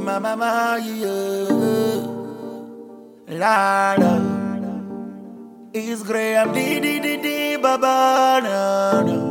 my mama, yeah. La la. It's Graham, di di di di, baba, na na.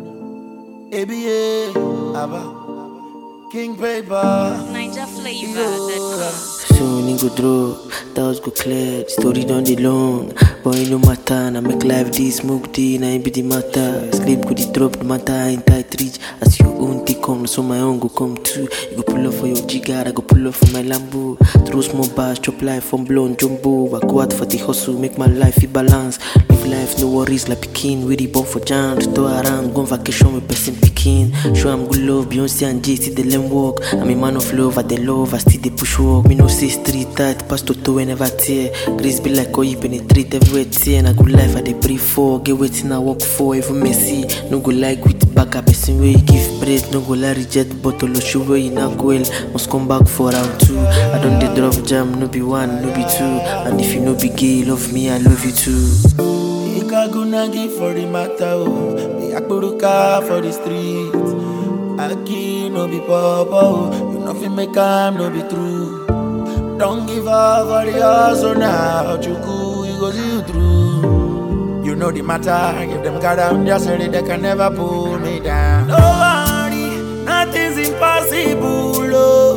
ABA, Abba, King Paper. Niger flavor. Soon it go drop, thoughts go clear, the story done the long. Boy, no matter, now make life this smoke tea, now it be the matter. Sleep go the drop, the matter in tight reach. As your own take come, so my own go come too. You go pull up for your jigger, I go pull up for my Lambo. Throw small bars, chop life from blown jumbo. I go out for the hustle, make my life it balance. Live life, no worries, like Pekin, we the born for jam. To throw around, go on vacation with person Pekin. Show I'm good love, Beyonce and Jay, see the them walk. I'm a man of love, I the love, I still the push walk. Me no say street tight, pass to toe and never tear. Grace be like, oh, you penetrate everywhere, tear. And I good life, I the breathe for. Get waiting, I work for, even messy. No go like with back up, person where you give bread. No go like reject bottle of show where you not go well. Must come back for round two. I don't the drop jam, no be one, no be two. And if you no be gay, love me, I love you too. Ikagunagi for the matter, oh. Be Akburuka for the streets. Aki no be papa, oh. You know fi make am no be true. Don't give up for the hustle now. Chuku, you go see you through. You know the matter. If them got down, just ready, they can never pull me down. No worry, nothing's impossible.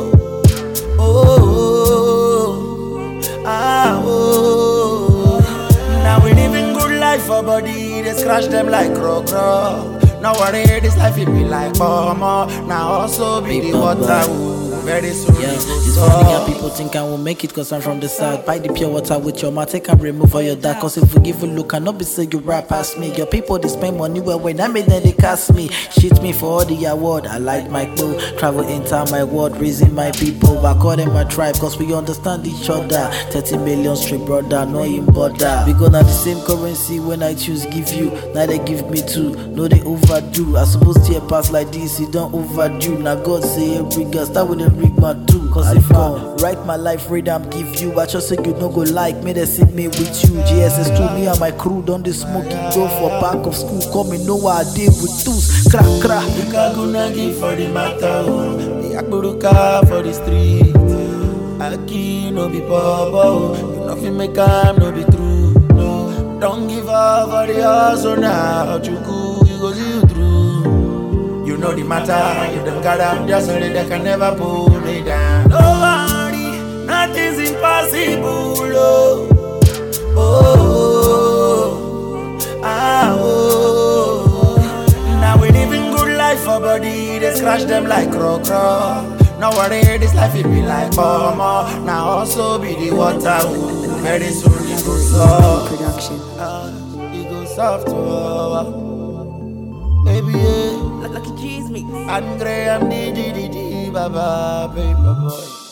Oh, oh, oh, ah, oh. Now we living good life for body, they scratch them like crow crow. Now worry, this life it be like bomber. Now also be the water, ooh, very soon. Yeah, it go it's funny how soft. people think I will make it cause I'm from the south. Buy the pure water with your mouth, take and remove all your dark. Cause if we give a look, I not be say you rap past me. Your people they spend money well when I made them they cast me. Shit me for all the award. I like my crew, travel enter my world, raising my people. I call them my tribe cause we understand each other. 30 million straight brother, no in border. We gonna the same currency when I choose give you. Now they give me two, no they overdo. I suppose to pass like this, you don't overdue. Now God say every girl start with a rig my two. Cause if I write my life rhythm give you, I just say you no go like me, they sit me with you. GSS to me and my crew done the smoking go for back of school. Come me know what I did with tools. Crack crack. Ikagunagi for the matter, oh. Be Akburuka for the street. Aki no be papa, oh. You know fi make am no be true. No, don't give up for the hustle now. Chuku, you go see you through. You know the matter. If them got down, just ready, they can never pull me down. No worry, nothing's impossible. Oh, oh, ah, oh. Now we living good life for body, they scratch them like crow crow. Now worry, this life it be like bomber. Now also be the water, ooh. very soon it go soft. Production. Uh, it go soft, oh. Baby, yeah. Lucky G's mix. And Graham, di di di di, baba, paper boy.